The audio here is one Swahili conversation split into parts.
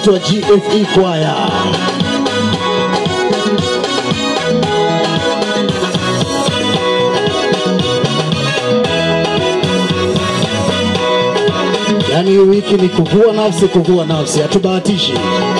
inaitwa GFE Choir. Yaani hii wiki ni kuvua nafsi, kuvua nafsi, hatubahatishi.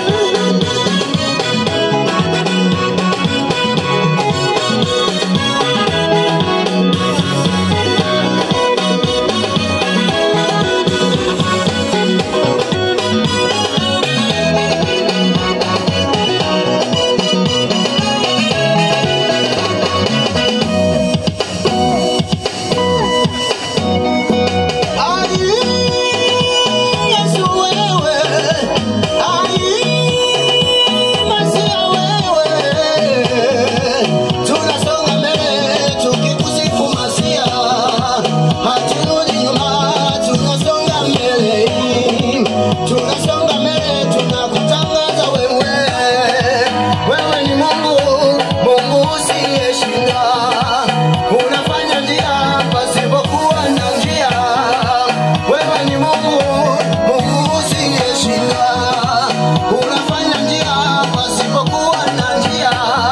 Tunasonga mbele, tunakutangaza wewe, wewe ni Mungu, Mungu usiyeshinda. Unafanya njia pasipokuwa na njia. Wewe ni Mungu, Mungu usiyeshinda. Unafanya njia pasipokuwa na njia.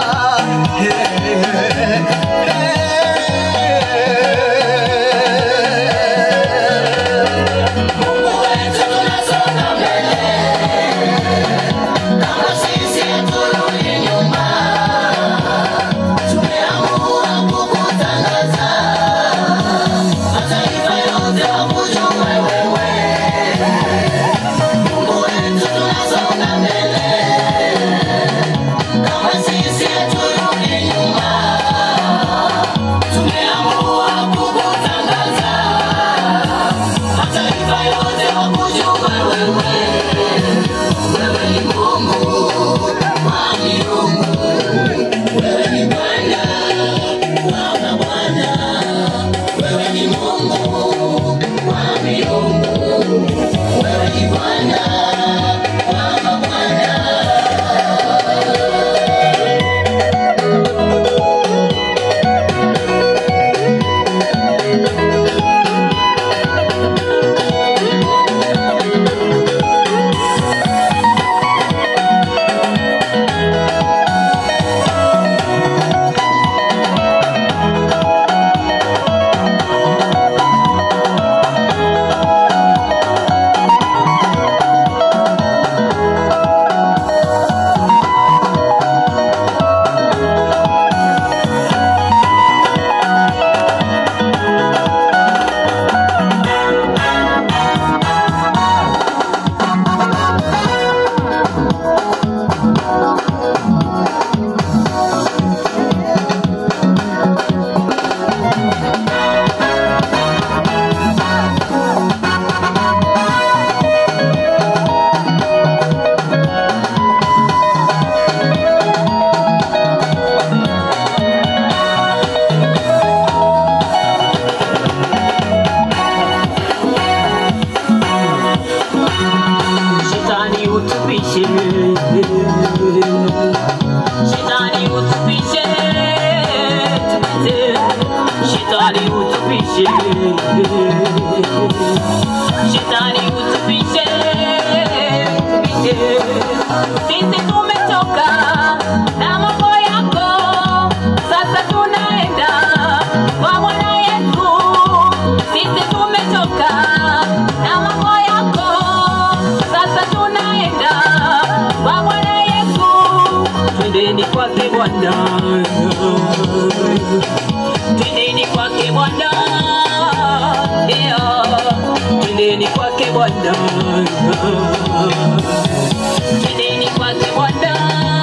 Mungu wetu tunasonga mbele. Kama sisi haturudi nyuma. Tumeamua kukutangaza. Mataifa yote wakujue wewe. Mungu wetu tunasonga mbele. Kama sisi haturudi nyuma. Tumeamua kukutangaza. Mataifa yote wakujue wewe. Wewe ni Mungu wa miungu. Wewe ni Bwana wa mabwana. Wewe ni Mungu wa miungu. Wewe ni Bwana wa mabwana. Shetani utupishe, Shetani utupishe, tupite. Shetani utupishe, Shetani utupishe, tupite. Sisi tumetoka na mambo yako, sasa tunaenda kwa Bwana Yesu. Sisi tumetoka na mambo yako, sasa tunaenda kwa Bwana Yesu. Twendeni kwake Bwana, twendeni kwake Bwana, yeah. Twendeni kwake Bwana, twendeni kwake Bwana,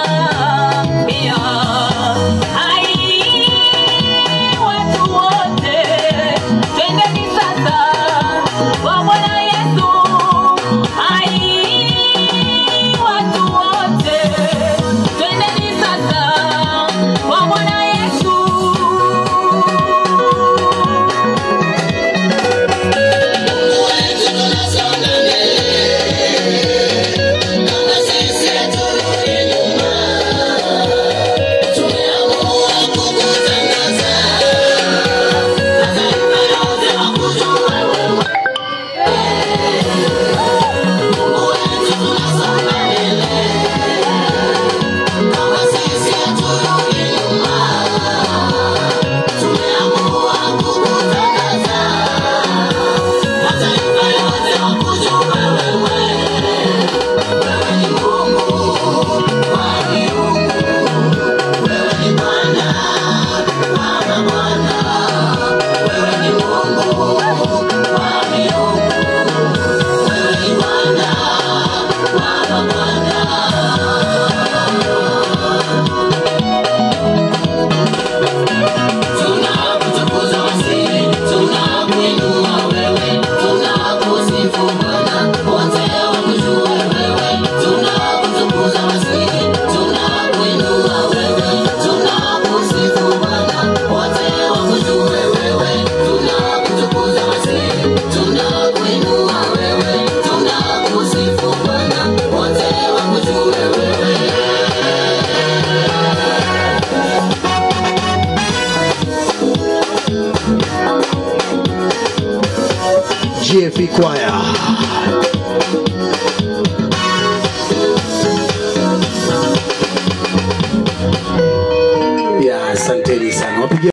yeah. Hai, watu wote, twendeni sasa kwa Bwana Yesu. Hai, watu wote, twendeni sasa kwa Bwana Yesu. Kama sisi haturudi GFE Choir. Ya, asanteni sana. Wapigie